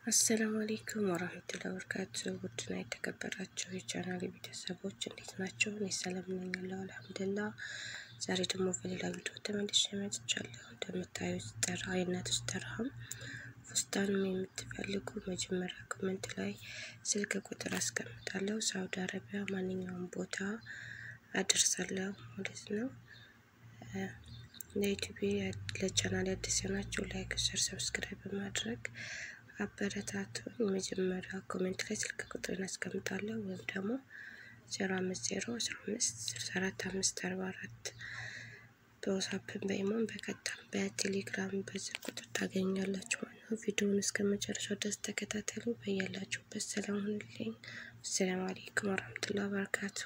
አሰላሙ አሌይኩም ወራህመቱላሂ ወበረካቱ። ውድና የተከበራችሁ የቻናል ቤተሰቦች እንዴት ናቸው? እኔ ሰላም ነኝ አለሁ አልሐምዱሊላህ። ዛሬ ደግሞ በሌላ ቪዲዮ ተመልሼ መጥቻለሁ። እንደምታዩት ጠራ የእናቶች ተርሃም ፉስታንም የምትፈልጉ መጀመሪያ ኮመንት ላይ ስልክ ቁጥር አስቀምጣለሁ። ሳውዲ አረቢያ ማንኛውም ቦታ አደርሳለሁ ማለት ነው። ለዩቲዩብ ለቻናል አዲስ የሆናችሁ ላይክ፣ ሸር፣ ሰብስክራይብ በማድረግ አበረታቱን። መጀመሪያ ኮሜንት ላይ ስልክ ቁጥርን አስቀምጣለሁ ወይም ደግሞ ዜሮ አምስት ዜሮ አስራ አምስት ስልሳ አራት አምስት አርባ አራት በዋትስአፕን በኢሞን በቀጥታም በቴሌግራም በዚህ ቁጥር ታገኛላችሁ ማለት ነው። ቪዲዮውን እስከ መጨረሻው ድረስ ተከታተሉ። በያላችሁበት ሰላም ሁኑልኝ። አሰላሙ አሌይኩም ወረህመቱላሂ ወበረካቱ።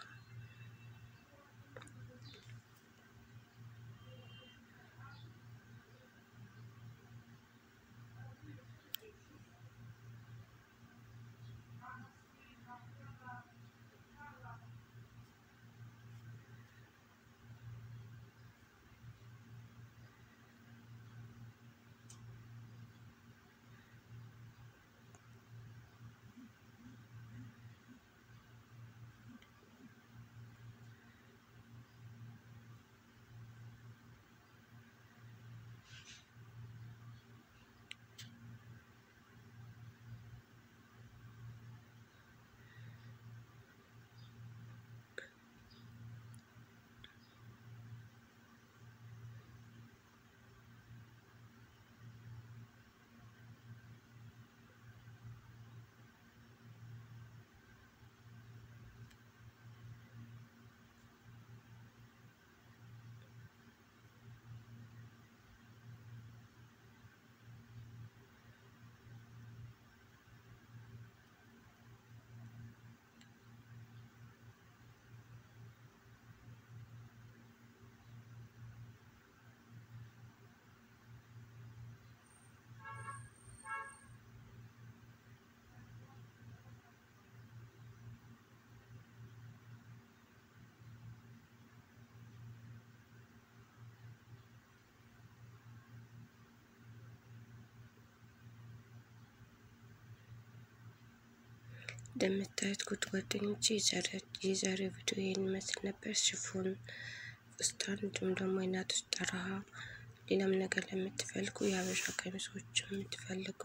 እንደምታዩት ጉድ ጓደኞቼ የዛሬው ቪዲዮ ይህን ይመስል ነበር። ሽፎን ፉስታን፣ እንዲሁም ደግሞ የእናቶች ጠረሃ፣ ሌላም ነገር ለምትፈልጉ የሀበሻ ቀሚሶች የምትፈልጉ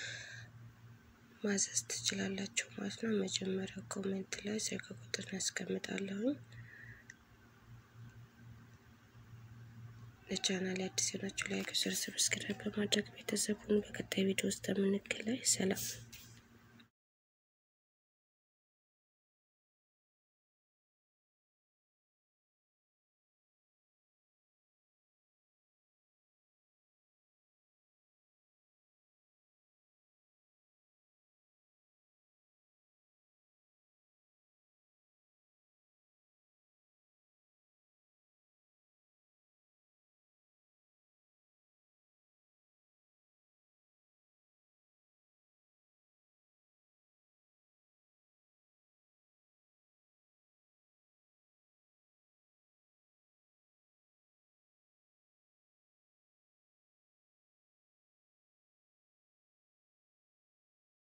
ማዘዝ ትችላላችሁ ማለት ነው። መጀመሪያ ኮሜንት ላይ ስልክ ቁጥር ያስቀምጣለሁኝ። ለቻናል አዲስ የሆናችሁ ላይክ፣ ሸር፣ ሰብስክራይብ በማድረግ ቤተሰቡን በቀጣይ ቪዲዮ ውስጥ የምንገናኝ ሰላም